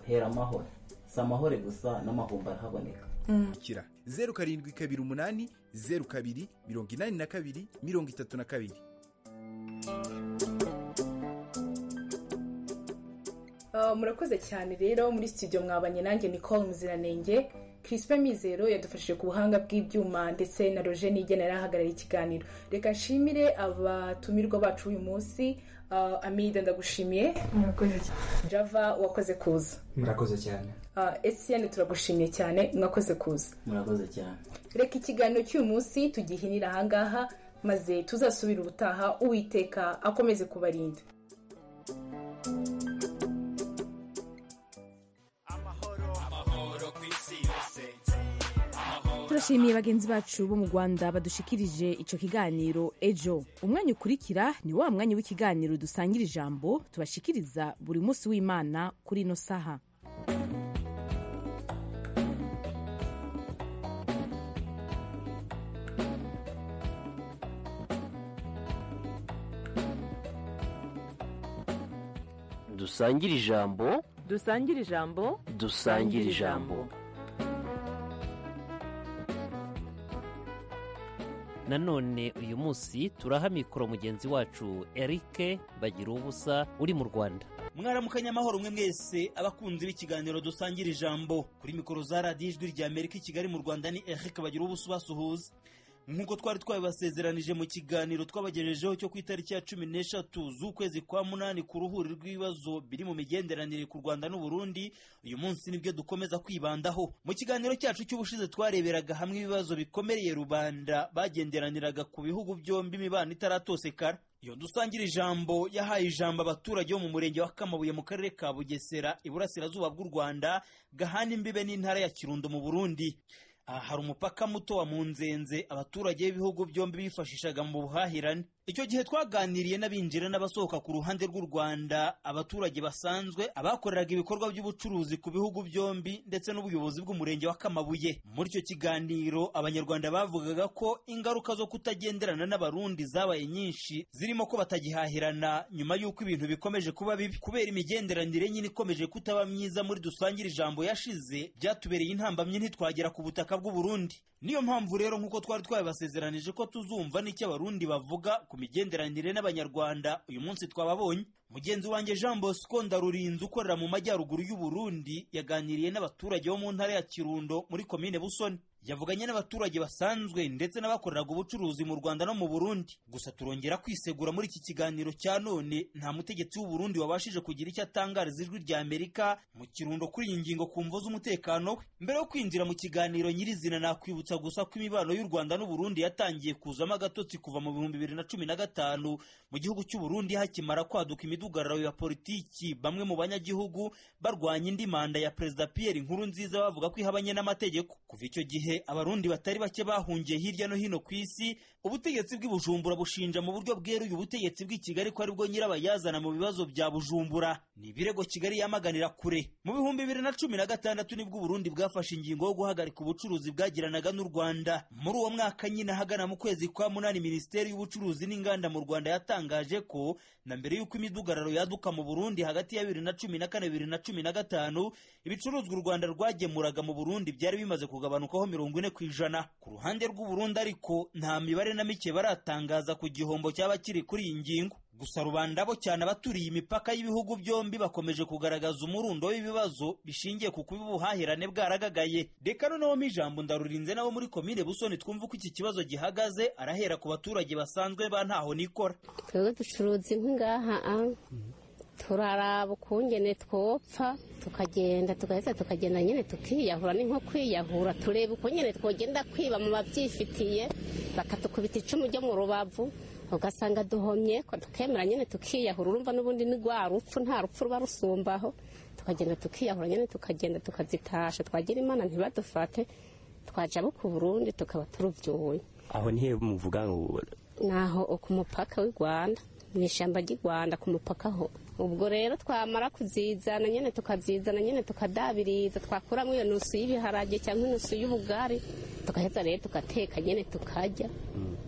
hera amahoro si amahoro gusa n'amahumbi arahaboneka kira zeru karindwi kabiri umunani zeru kabiri mirongo inani na kabiri mirongo itatu na kabiri Uh, murakoze cyane rero muri studio mwabanye nanjye nicole muziranenge crispe mizero yadufashije ku buhanga bw'ibyuma ndetse na roger nigena yari ahagarariye ikiganiro reka nshimire abatumirwa bacu uyu munsi uh, amida ndagushimiye murakoze cyane java wakoze kuza murakoze cyane uh, etienne turagushimiye cyane mwakoze kuza murakoze cyane reka ikiganiro cy'uyu munsi tugihinira ahangaha maze tuzasubira ubutaha uwiteka akomeze kubarinda turashimiye bagenzi bacu bo mu rwanda badushikirije icyo kiganiro ejo umwanya ukurikira ni wa mwanya w'ikiganiro dusangira ijambo tubashikiriza buri munsi w'imana kuri ino saha dusangire ijambo dusangire ijambo dusangire ijambo nanone uyu munsi turaha mikoro mugenzi wacu eric bagira ubusa uri mu rwanda mwaramukanya amahoro mwe mwese abakunzi b'ikiganiro dusangira ijambo kuri mikoro za radiyo ijwi rya amerika i kigali mu rwanda ni eric bagira ubusa ubasuhuza nk'uko twari twabibasezeranije mu kiganiro twabagejejeho cyo ku itariki ya cumi n'eshatu z'ukwezi kwa munani ku ruhuri rw'ibibazo biri mu migenderanire ku rwanda n'uburundi uyu munsi nibyo dukomeza kwibandaho mu kiganiro cyacu cy'ubushize twareberaga hamwe ibibazo bikomereye rubanda bagenderaniraga ku bihugu byombi imibano itaratosekara iyo dusangira ijambo yahaye ijambo abaturage bo mu murenge wa kamabuye mu karere ka bugesera iburasirazuba bw'u rwanda gahana imbibe n'intara ya kirundo mu burundi aha hari umupaka muto wa munzenze abaturage b'ibihugu byombi bifashishaga mu buhahirane icyo gihe twaganiriye n'abinjira n'abasohoka ku ruhande rw'u rwanda abaturage basanzwe abakoreraga ibikorwa by'ubucuruzi ku bihugu byombi ndetse n'ubuyobozi bw'umurenge wa kamabuye muri icyo kiganiro abanyarwanda bavugaga ko ingaruka zo kutagenderana n'abarundi zabaye nyinshi zirimo ko batagihahirana nyuma y'uko ibintu bikomeje kuba bibi kubera imigenderanire nyine ikomeje kutaba myiza muri dusangire ijambo yashize byatubereye intambamyi ntitwagera ku butaka bw'uburundi niyo mpamvu rero nk'uko twari twabibasezeranije ko tuzumva n'icyo abarundi bavuga ku migenderanire n'abanyarwanda uyu munsi twababonye mugenzi wanjye jean bosco ndarurinze ukorera mu majyaruguru y'uburundi yaganiriye n'abaturage bo mu ntara ya kirundo muri komine busoni yavuganye n'abaturage basanzwe ndetse n'abakoreraga ubucuruzi mu rwanda no mu burundi gusa turongera kwisegura muri iki kiganiro cya none nta mutegetsi w'uburundi wabashije kugira icyo atangariza ijwi rya amerika mu kirundo kuri iyi ngingo ku mvo z'umutekano we mbere yo kwinjira mu kiganiro nyirizina nakwibutsa gusa ko imibano y'u rwanda n'uburundi yatangiye kuzamo agatotsi kuva mu bihumbi bibiri na cumi na gatanu mu gihugu cy'uburundi hakimara kwaduka imidugararo ya politiki bamwe mu banyagihugu barwanya indi manda ya perezida pierre inkuru nziza bavuga ko ihabanye n'amategeko kuva icyo gihe abarundi batari bake bahungiye hirya no hino ku isi ubutegetsi bw'i bujumbura bushinja mu buryo bweruye ubutegetsi bw'i kigali ko aribwo nyirabayazana mu bibazo bya bujumbura ni ibirego kigali yamaganira kure mu bihumbi bibiri na cumi na gatandatu nibwo uburundi bwafashe ingingo yo guhagarika ubucuruzi bwagiranaga n'u rwanda muri uwo mwaka nyine ahagana mu kwezi kwa munani minisiteri y'ubucuruzi n'inganda mu rwanda yatangaje ko na mbere y'uko imidugararo yaduka mu burundi hagati ya bibiri na cumi na kane bibiri na cumi na gatanu ibicuruzwa u rwanda rwagemuraga mu burundi byari bimaze kugabanukaho mirongo ine ku ijana ku ruhande rw'uburundi ariko nta mibare na mike baratangaza ku gihombo cyaba kiri kuri iyi ngingo gusa rubanda bo cyane abaturiye imipaka y'ibihugu byombi bakomeje kugaragaza umurundo w'ibibazo bishingiye ku kuba ubuhahirane bwaragagaye reka noneho ijambo ndarurinze nabo muri komine busoni twumva uko iki kibazo gihagaze arahera ku baturage basanzwe ba ntaho nikora twebwe ducuruza inkwi ngaha turaraba ukungene twopfa tukagenda tugahita tukagenda nyine tukiyahura ni nko kwiyahura tureba uko nyine twogenda kwiba mu babyifitiye bakatukubita icumu ryo mu rubavu ugasanga duhomye ko tukemera nyine tukiyahura urumva n'ubundi ni rwa rupfu nta rupfu ruba rusumbaho tukagenda tukiyahura nyine tukagenda tukazitasha twagira imana ntibadufate twaja abo ku burundi tukaba turubyuye aho nihe muvuga ngo naho ku mupaka w'i rwanda mu ishyamba ry'i rwanda ku mupaka ho ubwo rero twamara kuzizana nyine tukazizana nyine tukadabiriza twakuramo iyo nusu y'ibiharage cyangwa inusu y'ubugari tugaheza rero tugateka nyine tukarya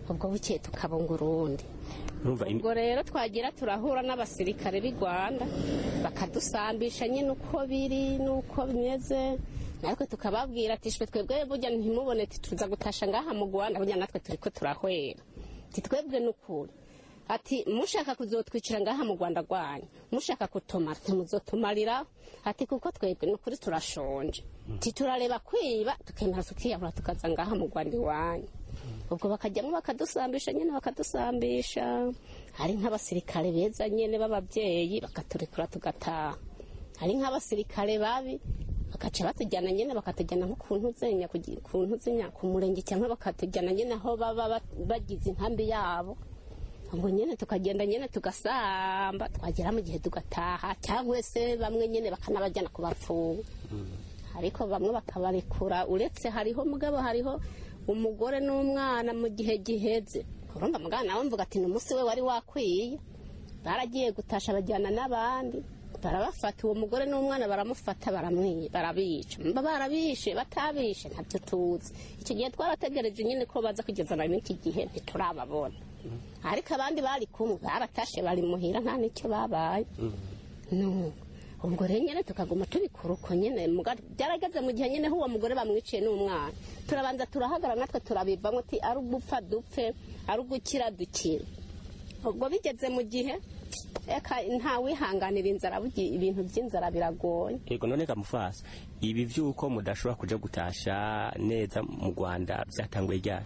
ubwo bukeye tukabunga urundi urumva imi- ubwo rero twagira turahura n'abasirikare b'i rwanda bakadusambisha nyine uko biri n'uko bimeze natwe tukababwira ati shwe twebwe burya ntimubone ati tuza gutasha ngaha mu rwanda burya natwe turi ko turahwera ati twebwe n'ukuri ati mushaka kuzotwicira ngaha mu rwanda rwanyu mushaka kutumara ntimuzotumarira ati kuko twebwe ni ukuri turashonje ati turareba kwiba tukemera tukiyahura tukaza ngaha mu rwanda iwanyu ubwo bakajyamo bakadusambisha nyine bakadusambisha hari nk'abasirikare beza nyine b'ababyeyi bakaturekura tugataha hari nk'abasirikare babi bagaca batujyana nyine bakatujyana nko ku ntuzenya ku ntuzenya ku murenge cyangwa bakatujyana nyine aho baba ba- bagize inkambi yabo ubwo nyine tukagenda nyine tugasamba twagera mu gihe tugataha cyangwa se bamwe nyine bakanabajyana kubapfunga ariko bamwe bakabarekura uretse hariho mugabo hariho umugore n'umwana mu gihe giheze urumva mugana nawe mvuga ati ni umunsi we wari wakwiye baragiye gutasha bajyana n'abandi barabafata uwo mugore n'umwana baramufata baramwiye barabica mba barabishe batabishe ntabyo tuzi icyo gihe twarategereje nyine ko baza kugezana n'iki gihe ntiturababona ariko abandi bari kumwe baratashe bari muhira nta n'icyo babaye no ubwo rero nyine tukaguma tubikora uko nyine muga- byarageze mu gihe nyine uwo mugore bamwiciye n'umwana turabanza turahagarara natwe turabivamo ati ari ugupfa dupfe ari ugukira dukire ubwo bigeze mu gihe eka nta wihanganira inzara burya ibintu by'inzara biragoye yego none kamufasa ibi vy'uko mudashobora kuja gutasha neza mu rwanda vyatanguye ryari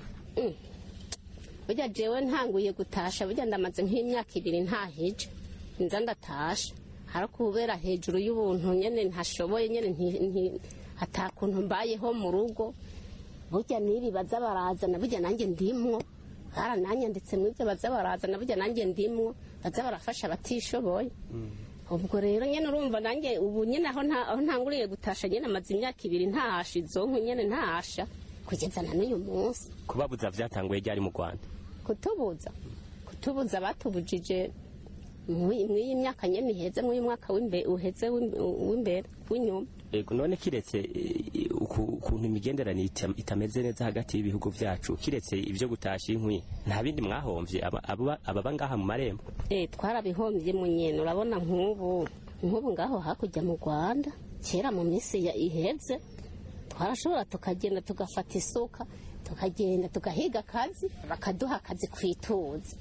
burya jewe ntanguye gutasha burya ndamaze nk'imyaka ibiri ntahije nza ndatasha hari kubera hejuru y'ubuntu nyine ntashoboye nyine nti- nti- atakuntu mbayeho mu rugo burya n'ibi baza barazana burya nanjye ndimwo barananyanditse mu ibyo baza barazana burya nanjye ndimwo baza barafasha abatishoboye ubwo rero nyine urumva nanjye ubu nyine aho nta- aho ntanguriye gutasha nyine amaze imyaka ibiri ntahasha izonku nyine ntahasha kugeza na n'uyu munsi kubabuza vyatanguye ryari mu rwanda kutubuza kutubuza batubujije mw'iyi myaka nyine iheze mw'uyu mwaka w'imbe- uheze w'imbe- w'imbere w'inyuma yego none kiretse eh, uku- ukuntu imigenderanire ita- itameze neza hagati y'ibihugu vyacu kiretse ivyo gutasha inkwi nta bindi mwahomvye aba- aba- ababa ngaha mu marembo Eh, twarabihombye mu nyene urabona nk'ubu nk'ubu ngaho hakurya mu rwanda kera mu minsi ya iheze twarashobora tukagenda tugafata isuka tukagenda tugahiga akazi bakaduha akazi kwituza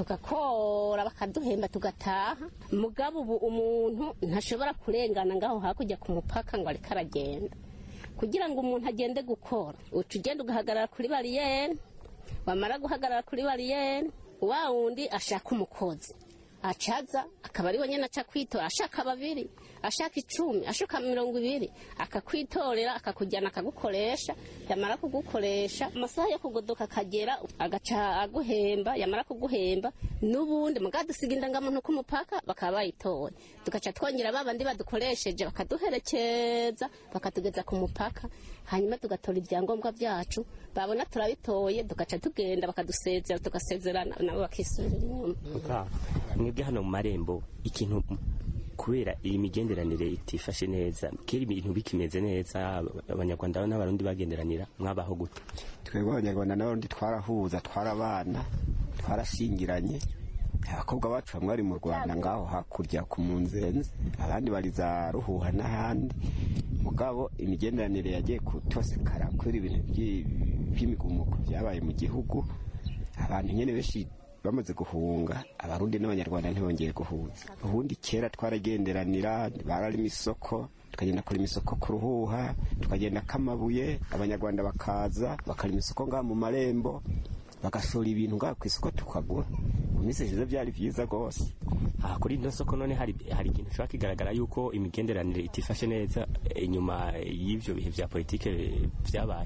tugakora bakaduhemba tugataha mugabo ubu umuntu ntashobora kurengana ngaho hakurya ku mupaka ngo areke aragenda kugira ngo umuntu agende gukora uca ugenda ugahagarara kuri bariyeri wamara guhagarara kuri bariyeri wa wundi ashaka umukozi acaza akaba ari nyine aca kwitora ashaka babiri ashaka icumi ashaka mirongo ibiri akakwitorera akakujyana akagukoresha yamara kugukoresha amasaha yo kugodoka akagera agaca aguhemba yamara kuguhemba n'ubundi mugabo dusiga indangamuntu ku mupaka bakaba bayitoye tugaca twongera ba bandi badukoresheje bakaduherekeza bakatugeza ku mupaka hanyuma tugatora ibyangombwa byacu babona turabitoye tugaca tugenda bakadusezera tugasezerana nabo bakisubirira inyuma mwebwe hano mu marembo ikintu kubera iyi migenderanire itifashe neza kera ibintu bikimeze neza abanyarwanda n'abarundi bagenderanira mwabaho gute twebwe abanyarwanda n'abarundi twarahuza twarabana twarashingiranye abakobwa bacu bamwe bari mu rwanda ngaho hakurya ku munzenze abandi bari za ruhuha n'ahandi mugabo imigenderanire yagiye kutosekara kubera ibintu by'i- by'imigumuko byabaye mu gihugu abantu nyine benshi bamaze guhunga abarundi n'abanyarwanda ntibongeye guhuza ubundi kera twaragenderanira bararima isoko tukagenda kurima isoko ku ruhuha tukagenda kamabuye abanyarwanda bakaza bakarima isoko ngaha mu marembo bagashora ibintu ngaha ku isoko tukagura mu minsi ishize byari byiza rwose aha kuri ino soko none hari hari ikintu ushobora kigaragara yuko imigenderanire itifashe neza eh, inyuma y'ivyo bihe vya politike vyabaye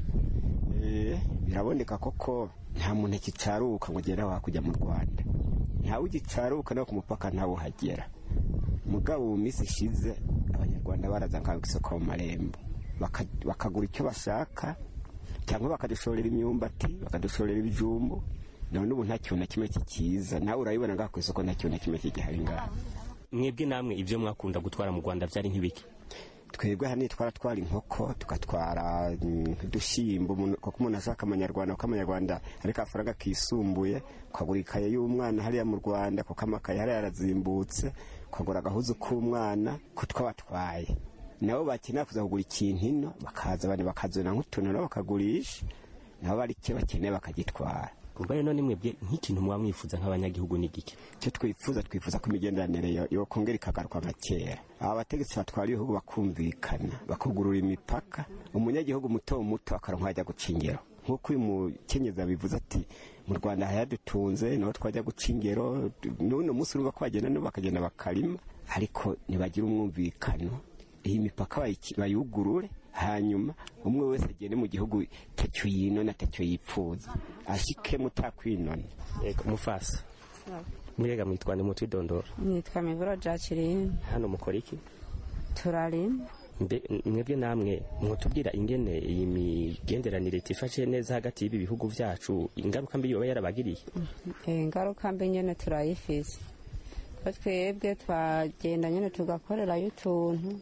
Eh, biraboneka koko nta muntu akicaruka ngo ugere aho hakurya mu rwanda ntawe ugicaruka no ku mupaka ntawe uhagera mugabo mu minsi ishize abanyarwanda baraza ngaho ku isoko mu marembo baka- bakagura icyo bashaka cyangwa bakadushorera imyumbati bakadushorera ibijumbu none ubu nta kintu na kimwe kikiza nawe urabibona ngaho ku isoko nta kintu na kimwe kigihari ngaho mwebwe namwe ivyo mwakunda gutwara mu rwanda vyari nk'ibiki twebwe hano twaratwara inkoko tugatwara udushyimbo kuko umuntu ashaka amanyarwanda kuko amanyarwanda ariko amafaranga kisumbuye ukagura ikaye y'umwana hariya mu rwanda kuko amakaye hariya yarazimbutse ukagura agahuzu k'umwana ko twabatwaye nabo bakenera kuza kugura ikintu ino bakaza abandi bakazana nk'utuntu nabo bakagurisha nabo bari icyo bakeneye bakagitwara ubwo rero ni mwebwe nk'ikintu muba mwifuza nk'abanyagihugu ni gike icyo twifuza twifuza ko imigenderanire yokongera ikagaruka nka kera aba bategetsi batwara ibihugu bakumvikana bakugurura imipaka umunyagihugu muto muto akaronka ajya guca ingero nk'uko uyu mukenyezi abivuze ati mu rwanda hayadutunze niho twajya guca ingero n'uno munsi urumva ko bagenda nabo bakagenda bakarima ariko ntibagira umwumvikano iyi mipaka bayugurure hanyuma umwe wese agende mu gihugu tacyo yinona tacyo yipfuza ashike mutakwinona yego mufasa mwirega mwitwa ni mutwidondora nitwa miburo jacqueline hano mukora iki turarima mwebwe namwe mwotubwira ingene iyi migenderanire tifashe neza hagati y'ibi bihugu vyacu ingaruka mbi yoba yarabagiriye ingaruka mbi nyene turayifise ko twebwe twagenda nyene tugakorerayo utuntu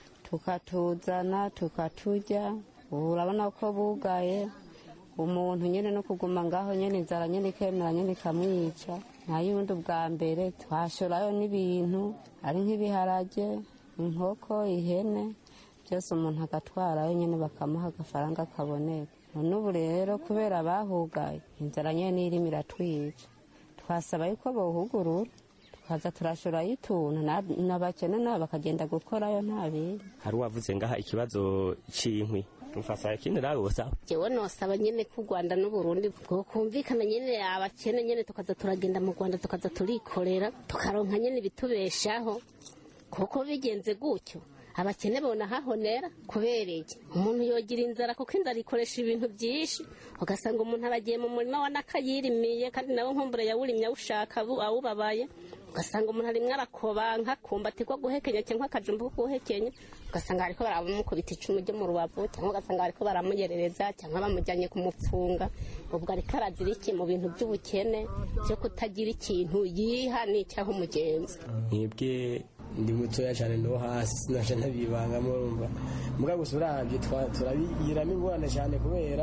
tukatuzana tukaturya ubu urabona ko bugaye umuntu nyine no kuguma ngaho nyine inzara nyine ikemera nyine ikamwica nta yundi ubwa mbere twashorayo n'ibintu ari nk'ibiharage inkoko ihene byose umuntu agatwarayo nyine bakamuha agafaranga kaboneka none ubu rero kubera bahugaye inzara nyine irimo iratwica twasaba yuko bawuhugurura tukaza turashorayo utuntu n'abakene nabo bakagenda gukorayo nta bindi hari uwavuze ngaha ikibazo c'inkwi mufasa ikindi nawe usaba jewe nosaba nyene ko u rwanda n'uburundi bwokumvikana nyene abakene nyene tukaza turagenda mu rwanda tukaza turikorera tukaronka nyene ibitubeshaho kuko bigenze gutyo abakene bona hahonera kubera iki umuntu yogira inzara kuko inzara ikoresha ibintu byinshi ugasanga umuntu aragiye mu murima wa nakayirimiye kandi nawe nkumbure yawurimye awushaka awubabaye ugasanga umuntu arimwe arakobanka kumbati ko guhekenya cyangwa akajumba ko guhekenya ugasanga bariko baramukubita icumu ryo mu rubavu cyangwa ugasanga bariko baramuyerereza cyangwa bamujyanye kumupfunga ubwo ariko arazira iki mu bintu by'ubukene byo kutagira ikintu yiha n'icyaho umugenzi mwebwe ndi mutoya cyane no hasi sinaje ntabibangamo urumva muga gusa urabye turabigiramo ingorane cyane kubera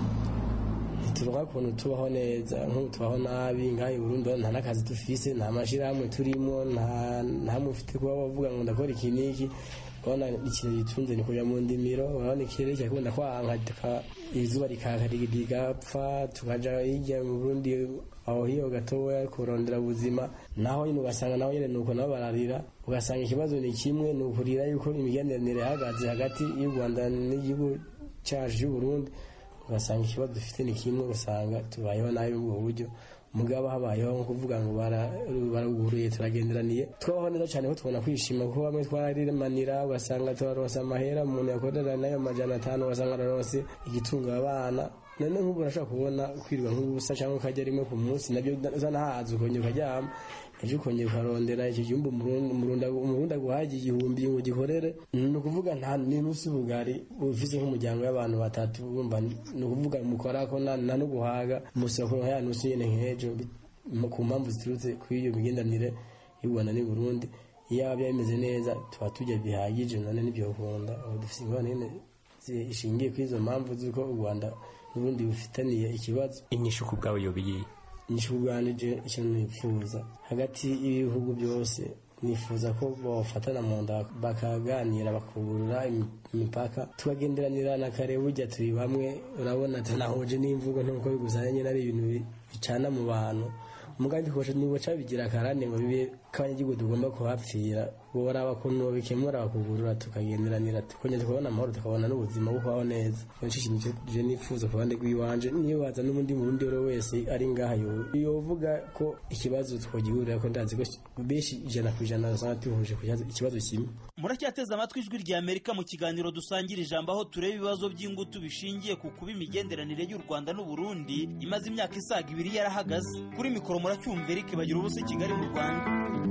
turonka ukuntu tubaho neza nk'ubu tubaho nabi ngaho i Burundi nta n'akazi dufise nta mashyirahamwe turimo nta mufite kuba bavuga ngo ndakora iki n'iki urabona ikintu gitunze ni kujya mu ndimiro urabona ikirere cyakunda kwanka izuba rikaka rigapfa tukaja hirya mu Burundi aho hiyo gatoya kurondera ubuzima naho nyine ugasanga naho nyine nuko nabo bararira ugasanga ikibazo ni kimwe ni ukurira yuko imigenderanire ihagaze hagati y'u Rwanda n'igihugu cyacu cy'u Burundi ugasanga ikibazo dufite ni kimwe ugasanga tubayeho nabi ubwo buryo mugabo habayeho nko kuvuga ngo baraguruye turagenderaniye twabaho neza cyane ko tubona kwishima kuko bamwe twarimanira ugasanga turaronse amahera umuntu yakorera nayo amajana atanu ugasanga araronse igitunga abana none nk'ubu urashobora kubona kwirirwa nk'ubusa cyangwa ukajya rimwe ku munsi nabyo uzanahaza ukongera ukaryama ejo ukongera ukarondera icyo gihumbi umurundi aguhaye igihumbi ngo gikorere ni ukuvuga nta n'inusu ubugari ufise nk'umuryango y'abantu batatu wumva ni ukuvuga mukora ko nta no guhaga musokoro ya nusu nyene nk'ejo ku mpamvu ziturutse kuri iyo migendanire y'u Rwanda n'u Burundi iyo byaba bimeze neza tuba turya bihagije none nibyo ukunda ubu dufise ingorane nyene ishingiye kuri izo mpamvu z'uko u Rwanda n'ubundi bufitaniye ikibazo inyishu ku bwawe yobiye inyishu bwanije ikintu nifuza hagati y'ibihugu byose nifuza ko bafatana mu nda bakaganira bakugurura imipaka tukagenderanira na kare burya turi bamwe urabona tunahuje n'imvugo nkuko bigusanye ari ibintu bicana mu bantu umugambi kosha niba cabigira akarane ngo bibe k'abanyagihugu tugomba kuhapfira boraba kuntu bikemura bakugurura tukagenderanira tukongera tukabona amahoro tukabona n'ubuzima bwo kubaho neza nicyo kintu je nifuza ku ruhande rw'iwanje niyo baza n'ubundi murundi uwo wese ari ngaha yovuga ko ikibazo twogihurira ko ndazi ko benshi ijana ku ijana usanga tuhuje ku ikibazo kimwe muracyateze amatwi ijwi rya amerika mu kiganiro dusangira ijambo aho tureba ibibazo by'ingutu bishingiye ku kuba imigenderanire y'u rwanda n'uburundi imaze imyaka isaga ibiri yarahagaze kuri mikoro muracyumva eric bagira ubusa i kigali mu rwanda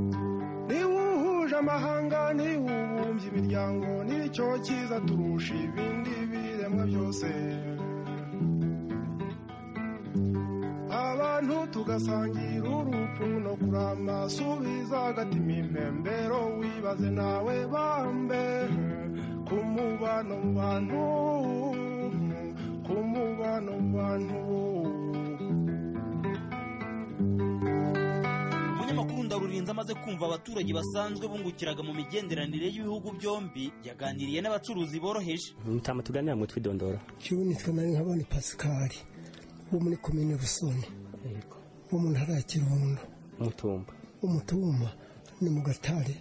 niba uhuje amahanga niba ubumbye imiryango nicyo cyiza turusha ibindi biremwa byose abantu tugasangira urupfu no kurama subiza agatima impembero wibaze nawe bambe ko mubano mu bantu ku mubano mu bantu umunyamakuru ndarurinze amaze kumva abaturage basanzwe bungukiraga mu migenderanire y'ibihugu byombi yaganiriye n'abacuruzi boroheje mutama tuganira mu twidondora jewe nitwa nari nkabona pasikari wo muri komine busoni wo mu ntara ya kirundo umutumba umutumba ni mu gatare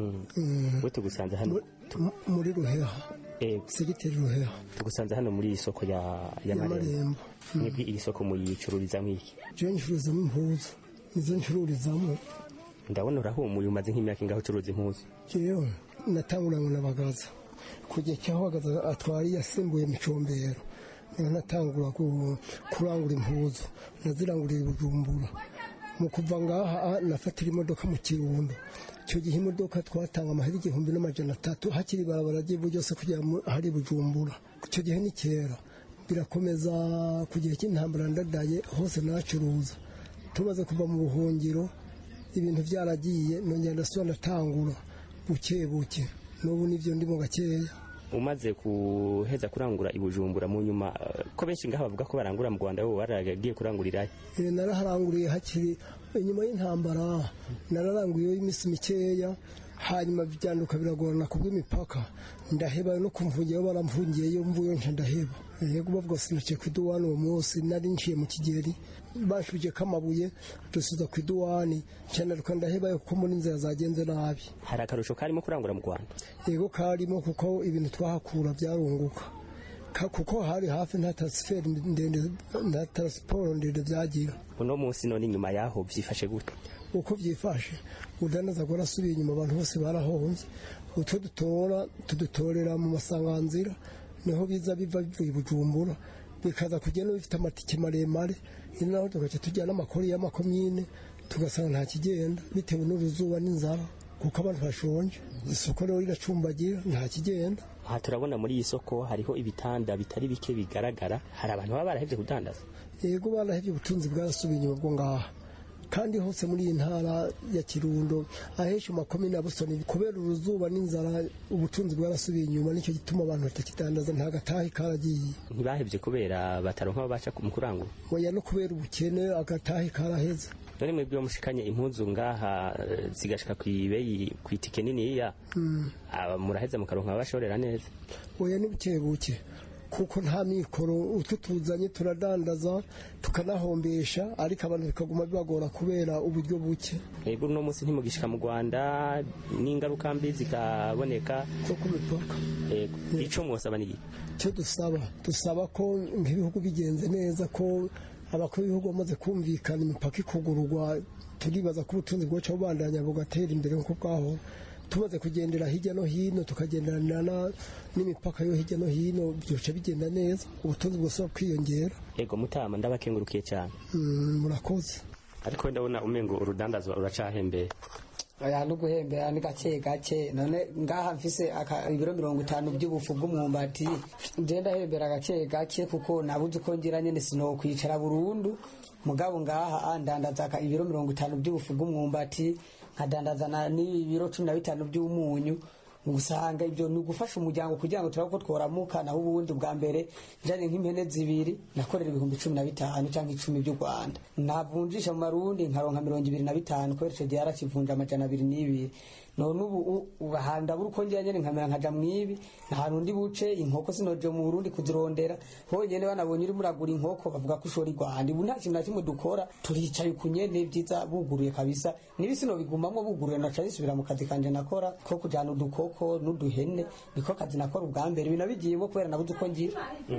Mm. we tugusanze hano M- muri ruheha Ego. segiteri ruheha tugusanze hano muri iyi soko ya ya Ya marembo Marembo. mwebwe iri soko muyicururizamo iki jewe ncururizamo impuzu nizo ncururizamo ndabona urahumuye umaze nk'imyaka ingaho ucuruza impuzu jewe natanguranywe na bagaza kujya cyaho bagaza atwari yasimbuye micombero niho natangura ku- kurangura impuzu nazirangurira i bujumbura mu kuva ngaha ah, nafatira imodoka mu kirundo icyo gihe imodoka twatanga amahera igihumbi n'amajana atatu hakiri ibarabara ry'ivu ryose kugera mu- ahari bujumbura icyo gihe ni kera birakomeza ku gihe cy'intambara ndadaye hose nacuruza tumaze kuva mu buhungiro ibintu byaragiye nongera ndasubira ndatangura buke buke n'ubu nibyo ndimo gakeya umaze kuheza kurangura i bujumbura mu nyuma eh, ko benshi ngaha bavuga ko barangura mu rwanda wowe waragiye kurangurirayo Eh, naraharanguriye hakiri inyuma y'intambara nararanguriyeho iminsi mikeya hanyuma byanduka biragorana kubw'imipaka ndaheba no kumvungiyeho baramvungiyeyo mvuye nca ndaheba yego bavuga sinaciye ku iduwani uwo munsi nari nciye mu kigeri bashubije kamabuye dusuza ku iduwani nca ndaruka ndahebayo kuko muri inzira zagenze nabi hari akarusho karimo kurangura mu rwanda yego karimo kuko ibintu twahakura byarunguka Ka- kuko hari hafi nta transferi ndende nta transport ndende byagira uno munsi none inyuma yaho byifashe gute uko byifashe udanaza ko nasubiye inyuma abantu bose barahombye utwo dutora tudutorera mu masanganzira niho biza biva bivuye i bujumbura bikaza kugenda bifite amatike maremare ni naho tugaca tujyana amakori y'amakomine tugasanga nta kigenda bitewe n'uruzuba n'inzara kuko abantu bashonje isoko rero riracumbagira nta kigenda aha turabona muri iyi soko hariho ibitanda bitari bike bigaragara hari abantu baba barahevye kudandaza yego barahevye ubutunzi bwarasubiye inyuma bwo ngaha kandi hose muri iyi ntara ya kirundo ahenshi mu makomine ya busoni kubera uruzuba n'inzara ubutunzi bwarasubiye inyuma nicyo gituma abantu batakidandaza nta gatahe karagiye ntibahevye kubera bataronka aho baca mu kurangura oya no kubera ubukene agatahe karaheze none mwebwe mushikanye impuzu ngaha eh, zigashika kw'ibeyi kw'itike niniya Mm. aba muraheza mukaronka abashorera neza oya ni buke buke kuko nta mikoro utwo tuzanye turadandaza tukanahombesha ariko abantu bikaguma bibagora kubera uburyo buke mwebwe uno munsi ntimugishika mu rwanda n'ingaruka mbi zikaboneka zo ku mipaka Yego. ico mwosaba ni iki? icyo dusaba dusaba ko nk'ibihugu bigenze neza ko abakuru b'ibihugu bamaze kumvikana imipaka ikugururwa turibaza ko ubutunzi bwacu bubandanya bugatera imbere nk'uko bwahora tumaze kugendera hirya no hino tukagenderana na- n'imipaka yo hirya no hino byoca bigenda neza ubutunzi bwose kwiyongera ego mutama ndabakengurukiye cyane Mm, murakoze ariko ndabona umengo urudandazwa uracahembeye aya no guhembera ni gake gake none ngaha mfise aka- ibiro mirongo itanu by'ubufu bw'umwumbati nje ndahembera gake gake kuko nabuze uko ngira nyene sinokwicara burundu mugabo ngaha ah, ndandaza aka- ibiro mirongo itanu by'ubufu bw'umwumbati nkadandaza na- n'ibiro cumi na bitanu by'umunyu usanga ibyo ni ugufasha umuryango kugira ngo turabe ko tworamuka naho ubundi bwa mbere njanye nk'impene zibiri nakorera ibihumbi cumi na bitanu cyangwa icumi by'u rwanda navunjisha mu marundi nkaronka mirongo ibiri na bitanu kubera ico gihe yarakivunja amajana abiri n'ibiri none ubu u- ubu ahanda buri uko ngira nyene nkamera nkaja mwibi ahantu ndi buce inkoko sinoje mu burundi kuzirondera honyene banabonye urimo uragura inkoko bavuga ko ushora i rwanda ubu nta kintu na kimwe dukora turicaye ku nyene vyiza buguruye kabisa nibi sino bigumamwo buguruye naca nisubira mu kazi kanje nakora ko kujana udukoko n'uduhene niko kazi nakora ubwa mbere binabigiyemo kubera nabuze uko ngira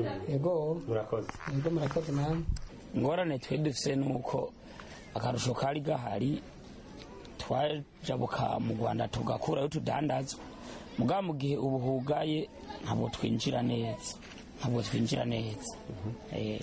yego murakoze yego murakoze namwe ingorane twe dufise ni uko akarusho kari gahari twajabuka mu rwanda tugakurayo tudandazwa mugabo mu gihe ubu hugaye ntabwo twinjira neza ntabwo twinjira neza Eh,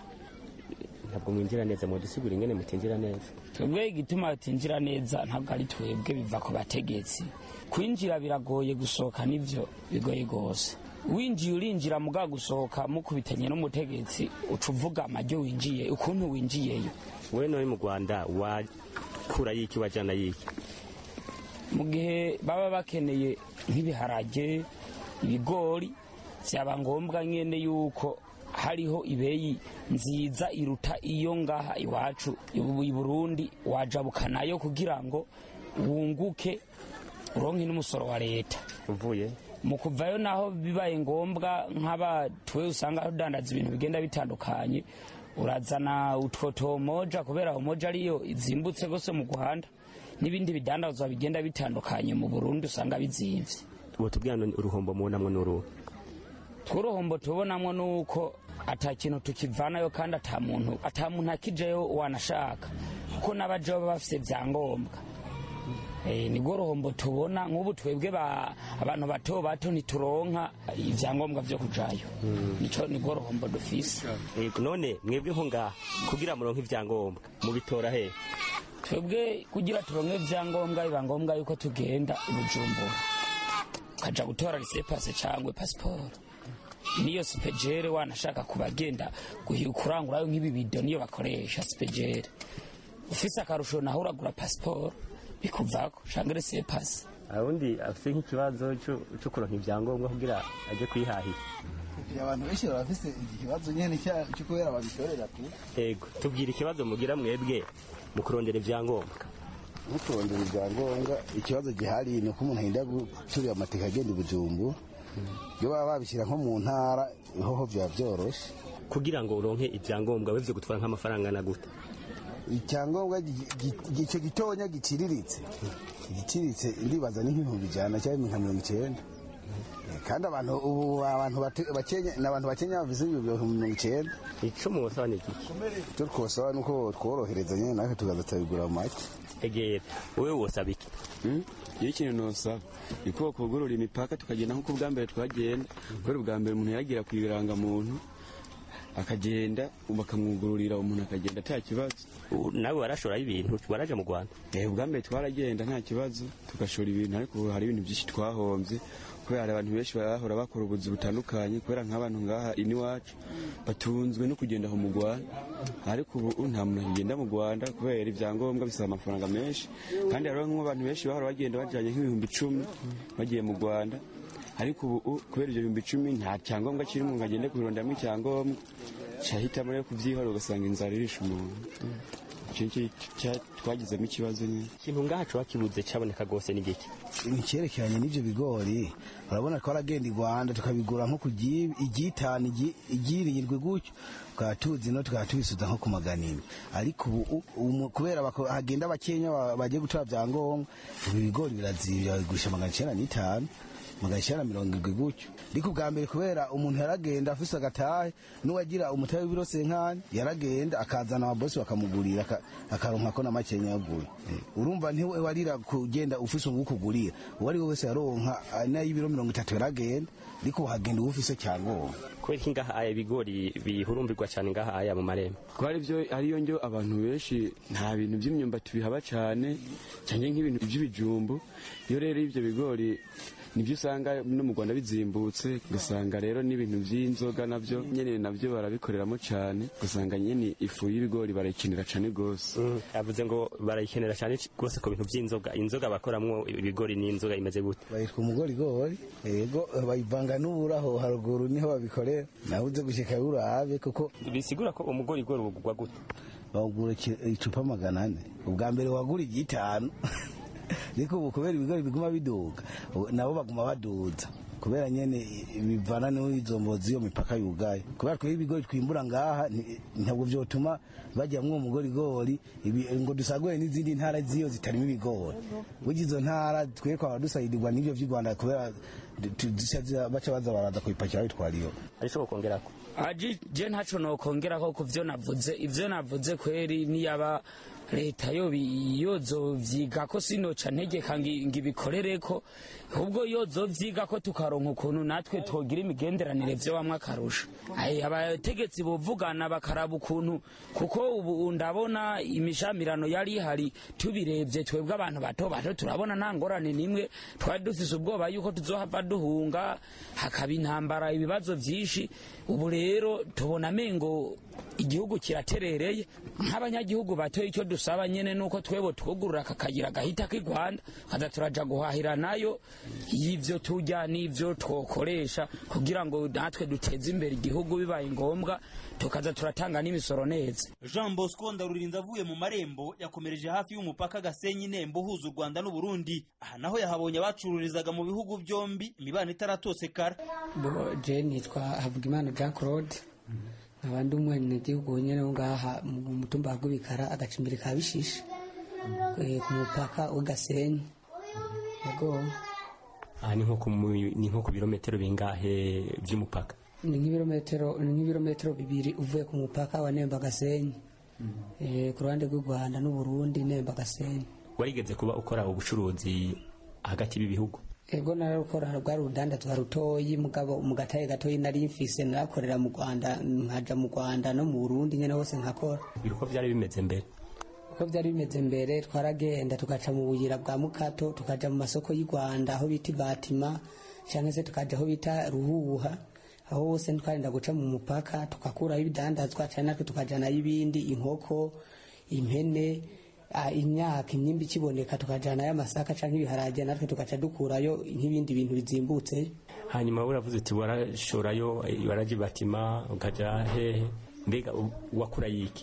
ntabwo mwinjira neza mudusigura ingene mutinjira neza twebwe igituma tutinjira neza ntabwo ari twebwe biva ku bategetsi kwinjira biragoye gusohoka nivyo bigoye rwose winjiye urinjira mugabo gusohoka mukubitanye n'umutegetsi uca uvuga amaryo winjiye ukuntu winjiyeyo we none mu rwanda wakura yiki wajana yiki mu gihe baba bakeneye nk'ibiharage ibigori byaba ngombwa nyine yuko hariho ibeyi nziza iruta iyo ngaha iwacu i burundi wajabukanayo kugira ngo wunguke uronke n'umusoro wa leta uvuye mu kuvayo naho bibaye ngombwa nk'abatuwe usanga udandaza ibintu bigenda bitandukanye urazana utwo tomoja kubera homoja ariyo izimbutse gose mu guhanda n'ibindi bidandazwa bigenda bitandukanye mu burundi usanga bizimvye ubu tubwira none uruhombo mubonamwo n'uruhu tw'uruhombo tubonamwo nuko ata kintu tukivanayo kandi ata muntu ata muntu akijeyo wanashaka kuko n'abajeho baba bafise vyangombwa Eh, nibwo ruhombo tubona nk'ubu twebwe ba- abantu bato bato ntituronka ivyangombwa vyo kujayo nico nibwo ruhombo dufise Yego, none mwebwe nko ngaha kugira muronke ivyangombwa mubitora he twebwe kugira turonke ivyangombwa biba ngombwa yuko tugenda i bujumbura ukaja gutora risepase cangwe pasiporo niyo sipejere wanashaka kubagenda guhi- kurangurayo nk'ibibido niyo bakoresha sipejere ufise akarusho naho uragura pasiporo bikuvako canke risepase awundi afise nk'ikibazo co- co kuronka ivyangombwa kugira aje kwihahira abantu benshi barafise ikibazo nyene cya- cyo kubera babitorera tu ego tubwira ikibazo mugira mwebwe mu kurondera ivyangombwa nko kurondera ibyangombwa ikibazo gihari ni uko umuntu ahinda guturira amateka agenda i bujumbu iyo baba babishyira nko mu ntara hoho byaba byoroshe kugira ngo uronke ivyangombwa wevye gutwara nk'amafaranga na gute icyangombwa gi- gi- icyo gitonya giciriritse igiciriritse ndibaza ni nk'ibihumbi ijana cyangwa nka mirongo icyenda Eh, kandi abantu ubu abantu bate- bakenya ni abantu bakenya bafise ibihumbi mirongo icyenda ico mubasaba ni iki icyo twosaba ni uko tworohereza nyine natwe tukaza turabigura mu make egera wowe wosaba iki iyo ikintu nosaba ni ko kugurura imipaka tukagenda nk'uko ubwa mbere twagenda kubera ubwa mbere umuntu yagira ku irangamuntu akagenda bakamwugururira umuntu akagenda nta kibazo nawe warashorayo ibintu waraje mu rwanda eh ubwa mbere twaragenda nta kibazo tugashora ibintu ariko ubu hari ibintu byinshi twahombye kubera hari abantu benshi bahora bakora ubuzi butandukanye kubera nk'abantu ngaha iwacu batunzwe no kugenda aho mu rwanda ariko ubu nta muntu akigenda mu rwanda kubera ibyangombwa bisaba amafaranga menshi kandi hariho nk'abantu benshi bahora bagenda bajyanye nk'ibihumbi icumi bagiye mu rwanda ariko ubu kubera ibyo bihumbi icumi nta cyangombwa kirimo ngo agende kubironderamo icyangombwa cyahitamo rero kubyihorera ugasanga inzara irisha umuntu icyo ngicyo cya- twagizemo ikibazo nyine ikintu ngaha coba kibuze caboneka rwose ni giki ni icyerekeranye n'ibyo bigori urabona ko aragenda i rwanda tukabigura nko ku gi- igitanu igi- igirindwi gutyo tukaba tuzi no tukaba tubisuza nko ku magana ine ariko ubu umu- kubera bako- hagenda abakenya ba- bagiye gutora byangombwa ubu ibigori birazibira babigurisha magana icyenda n'itanu magana icyenda mirongo irindwi gutyo ariko ubwa mbere kubera umuntu yaragenda afise agatahe n'uwagira umutahe w'ibiro senkani yaragenda akazana ababosi bakamugurira aka- akaronka ko na makenya yagura urumva ntiwe warira kugenda ufise uwukugurira uwo ari we wese yaronka ah, n'ay'ibiro mirongo itatu yaragenda ariko uhagenda uba ufise cyangombwa kubera iki ngaha aya ibigori bihurumbirwa cyane ngaha aya mu marembo kuko ari byo ariyo njyo abantu benshi nta bintu by'imyumbati bihaba cyane cyane nk'ibintu by'ibijumbu iyo rero ibyo bigori nibyo usanga no mu rwanda bizimbutse ugasanga rero n'ibintu by'inzoga nabyo nyine nabyo barabikoreramo cyane ugasanga nyine ifu y'ibigori barayikenera cyane rwose yavuze ngo barayikenera cyane rwose ku bintu by'inzoga inzoga bakoramwo ibigori n'inzoga imeze gute bayitwa umugorigori yego bayivanga n'uburaho haruguru niho babikorera nawe uze gushyika urabe kuko bisigura ko umugorigori ugurwa gute bawugura iki- icupa magana ane ubwa mbere wagura igitanu ariko ubu kubera ibigori biguma biduga ubu nabo baguma baduza kubera nyene bivana n'izo mbozi iyo mipaka yugaye kubera twebwe ibigori twimbura ngaha nti- ntabwo vyotuma bajyamwo umugorigori ibi- ngo dusagure n'izindi ntara ziyo zitarimo ibigori burya izo ntara twe twaba dusayidirwa n'ivyo vy'i rwanda kubera du- tu- zica ziza- baca baza baraza kubipakira babitwara iyo ariko kongerako aji je ntaco nokongeraho ku vyo navuze ivyo navuze kweri niyaba leta yobi- yozovyigako sinoca ntegeka ngi- ngibikorereko ahubwo yozovyigako tukaronka ukuntu natwe twogira imigenderanire vyo bamwe akarusha Ai, abategetsi bovugana bakaraba ukuntu kuko ubu ndabona imishamirano yari ihari tubirebye twebwe abantu bato bato turabona nta ngorane nimwe twari dufise ubwoba yuko tuzohava duhunga hakaba intambara ibibazo vyinshi ubu rero tubona amengo igihugu kiraterereye nk'abanyagihugu batoye icyo dusaba nyene nuko twebo twugurura kakayira gahita k'i rwanda kaza turaja guhahira nayo y'ivyo turya n'ivyo twokoresha kugira ngo natwe duteze imbere igihugu bibaye ngombwa tukaza turatanga n'imisoro neza jean bosco ndarurinda avuye mu marembo yakomereje hafi y'umupaka gasenyi nembo uhuza u rwanda n'uburundi aha naho yahabonye abacururizaga mu bihugu byombi imibano itaratosekara bo je nitwa havugimana jean claude nkaba ndi umwenegihugu nyene wo ngaha mu mutumba wa gubikara agacimbiri ka bishishe eh, ku mupaka w'gasenyi yego aha ni nko ku mu- ni nko ku birometero bingahe by'umupaka ni nk'ibirometero ni nk'ibirometero bibiri uvuye ku mupaka wa nemba gasenyi eh, ku ruhande rw'u rwanda n'uburundi nemba gasenyi warigeze kuba ukora ubucuruzi hagati y'ibihugu ego nararukora rwari urudandazwa rutoyi mugabo mu gataye gatoyi nari mfise narakorera mu rwanda nkaja mu rwanda no mu burundi nyene hose nkakora uko byari bimeze mbere uko byari bimeze mbere twaragenda tugaca mu buyira bwa mukato tukaja mu masoko y'u rwanda aho bita ibatima cyangwa se tukaja aho bita ruhuha aho hose twarinda guca mu mupaka tukakuraho ibidandazwa cyane natwe tukajanayo ibindi inkoko impene ah, imyaka imyimbi ikiboneka tukajanayo amasaka cyangwa ibiharage natwe tugaca dukurayo nk'ibindi bintu bizimbutse hanyuma uravuze uti warashorayo waraja batima ukaja hehe mbega u- wakura yiki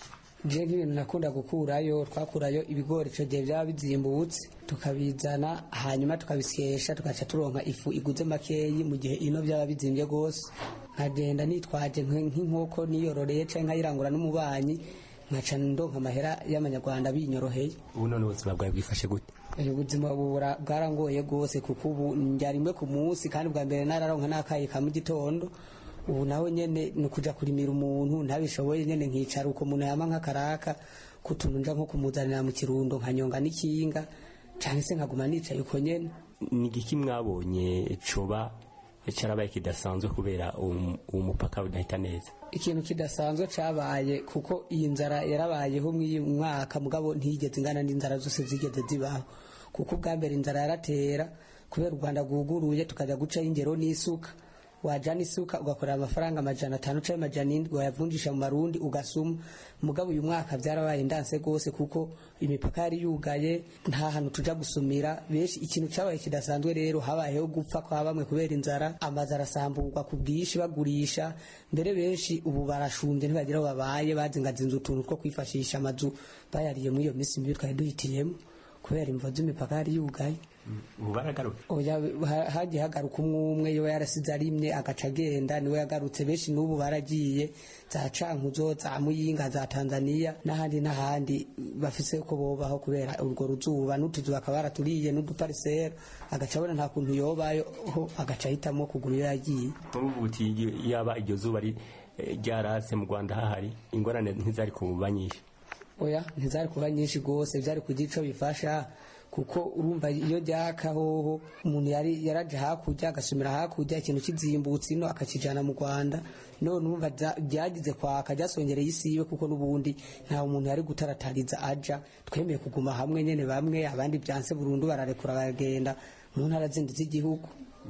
je nk'ibintu nakunda gukurayo twakurayo ibigori ico gihe byaba bizimbutse tukabizana hanyuma tukabisyesha tugaca turonka ifu iguze makeyi mu gihe ino byaba bizimbye rwose nkagenda nitwaje nk- nk'inkoko niyororeye canke nkayirangura n'umubanyi nkaca ndonka amahera y'amanyarwanda binyoroheye ubu none ubuzima bwawe bwifashe gute ubu buzima bura- bwarangoye rwose kuko ubu njya rimwe ku munsi kandi bwa mbere nararonka n'akayi ka mu gitondo ubu nawe nyene ni ukuja kurimira umuntu ntabishoboye nyene nkicara uko umuntu yama nk'akaraka kutuntu nja nko kumuzanira mu kirundo nkanyonga n'ikinga canke se nkaguma nicaye uko nyene ni igiki mwabonye coba carabaye kidasanzwe kubera uwo uwo mupaka udahita neza ikintu kidasanzwe cabaye kuko iyi nzara yarabayeho mw'iyi mwaka mugabo ntiyigeze ingana n'inzara zose zigeze zibaho kuko ubwa mbere inzara yaratera kubera u rwanda rwuguruye tukajya gucaho ingero n'isuka wajana isuka ugakorera amafaranga amajana atanu canke amajana indwi wayavunjisha mu marundi ugasuma mugabo uyu mwaka vyarabaye ndanse rwose kuko imipaka yari yugaye nta hantu tuja gusumira benshi ikintu cabaye kidasanzwe rero habayeho gupfa kwa bamwe kubera inzara amazu arasamburwa ku bwinshi bagurisha mbere benshi ubu barashumbye ntibagira aho babaye bazingazinze utuntu two kwifashisha amazu bayariye muri iyo minsi mibi twari duhitiyemo kubera imvo z'imipaka yari yugaye ubu baragaruka oya ha- hagiye hagaruka umwe umwe yoba yarasize arimye agaca agenda niwe yagarutse benshi n'ubu baragiye za cankuzo za muyinga za tanzania n'ahandi n'ahandi bafise ko bobaho kubera urwo ruzuba n'utuzu bakaba baraturiye n'uduparisera agaca abona nta kuntu yobayo ho agaca ahitamo kugura iyo yagiye ubu uti yaba iryo zuba ri- eh, ryarase mu rwanda hahari ingorane ntizari kuba nyinshi oya ntizari kuba nyinshi rwose byari kugira ico bifasha kuko urumva iyo ryaka hoho umuntu yari yaraje hakurya agasumira hakurya ikintu kizimbutse ino akakijana mu rwanda none urumva bya- byagize kwaka ryasongereye isibe kuko n'ubundi nta umuntu yari gutaratariza aja twemeye kuguma hamwe nyene bamwe abandi byanse burundu bararekura baragenda mu ntara zindi z'igihugu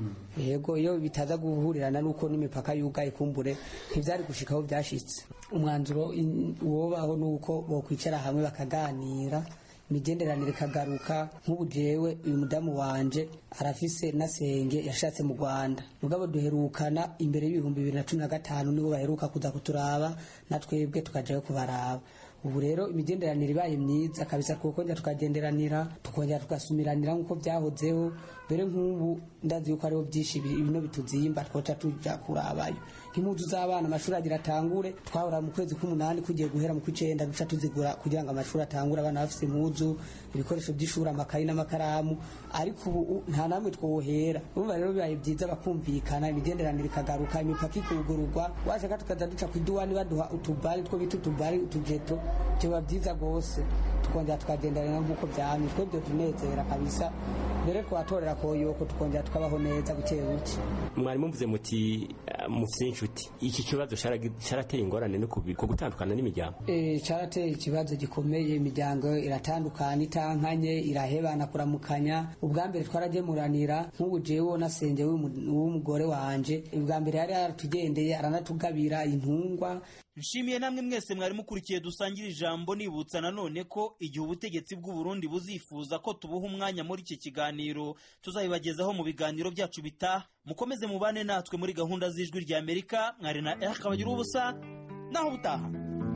yego iyo bitaza guhurirana n'uko n'imipaka yugaye kumbure ntibyari gushika aho byashitse umwanzuro in- wobaho n'uko bokwicara hamwe bakaganira imigenderanire ikagaruka nk'ubu jewe uyu mudamu wanje arafise na senge yashatse mu rwanda mugabo duherukana imbere y'ibihumbi bibiri na cumi na gatanu nibo baheruka kuza kuturaba na twebwe tukajayo kubaraba ubu rero imigenderanire ibaye myiza kabisa tukongera tukagenderanira tukongera tugasumiranira nk'uko byahozeho mbere nk'ubu ndazi yuko hariho byinshi bi- bino bituzimba twoca tuja kurabayo nk'impuzu z'abana amashuri agira atangure twahora mu kwezi k'umunani kugiye guhera mu kw'icenda duca tuzigura kugira ngo amashuri atangure abana bafise impuzu ibikoresho by'ishuri amakayi n'amakaramu ariko ubu u- nta namwe twohera urumva rero bibaye byiza bakumvikana imigenderanire ikagaruka imipaka ikugururwa washaka tukaza duca ku iduwani baduha utubari two bita utubari utujeto byoba byiza rwose tukongera tukagendanira nk'uko byamye twe byo tunezera kabisa mbere twatorera koyoko tukongera tukabaho neza buke buke mwari muvuze muti eh, mufite inshuti iki kibazo caragi- carateye ingorane no ku ku gutandukana n'imiryango Eh, carateye ikibazo gikomeye imiryango iratandukana itankanye irahebana kuramukanya ubwa mbere twaragemuranira nk'ubu jewe nasenge w'umu- w'umugore wanje ubwa mbere yari yaratugendeye aranatugabira intungwa nshimiye namwe mwese mwari mukurikiye dusangira ijambo nibutsa nanone ko igihe ubutegetsi bw'u Burundi buzifuza ko tubuha umwanya muri iki kiganiro tuzabibagezaho mu biganiro byacu bitaha mukomeze mubane natwe muri gahunda z'ijwi rya amerika mwari na eric kabagira ubusa naho butaha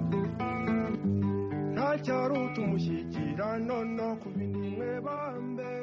nta cyaruta umushyikirano no ku bindi mwe bambe